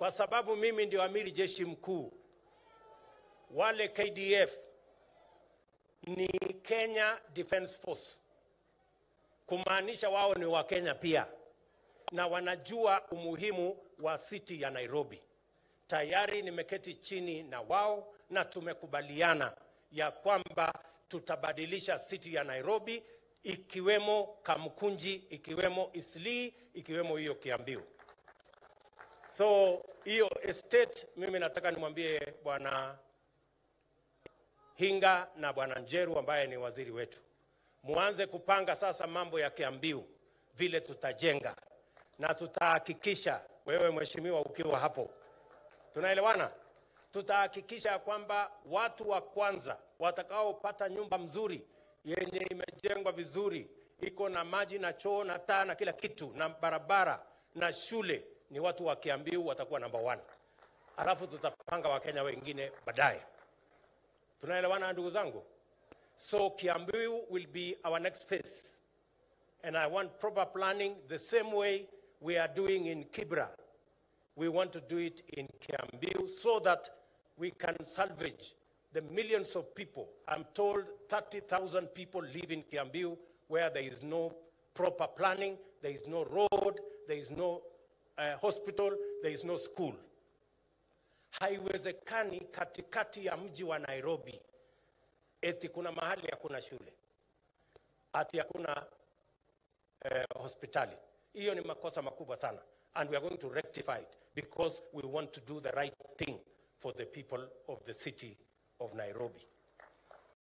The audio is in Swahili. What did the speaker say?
kwa sababu mimi ndio amiri jeshi mkuu. Wale KDF ni Kenya Defence Force, kumaanisha wao ni Wakenya pia, na wanajua umuhimu wa city ya Nairobi. Tayari nimeketi chini na wao na tumekubaliana ya kwamba tutabadilisha city ya Nairobi, ikiwemo Kamkunji, ikiwemo Eastleigh, ikiwemo hiyo Kiambiu. So hiyo estate, mimi nataka nimwambie bwana Hinga na bwana Njeru ambaye ni waziri wetu, muanze kupanga sasa mambo ya Kiambiu vile tutajenga, na tutahakikisha, wewe mheshimiwa ukiwa hapo, tunaelewana, tutahakikisha kwamba watu wa kwanza watakaopata nyumba mzuri yenye imejengwa vizuri, iko na maji na choo na taa na kila kitu na barabara na shule ni watu wa Kiambiu watakuwa namba one, alafu tutapanga Wakenya wengine baadaye. Tunaelewana ndugu zangu? So Kiambiu will be our next phase and I want proper planning the same way we are doing in Kibra. We want to do it in Kiambiu so that we can salvage the millions of people. I'm told 30,000 people live in Kiambiu where there is no proper planning, there is no road, there is no uh, hospital, there is no school. Haiwezekani katikati ya mji wa Nairobi eti kuna mahali hakuna shule, ati hakuna eh, hospitali. Hiyo ni makosa makubwa sana, and we are going to rectify it because we want to do the right thing for the people of the city of Nairobi.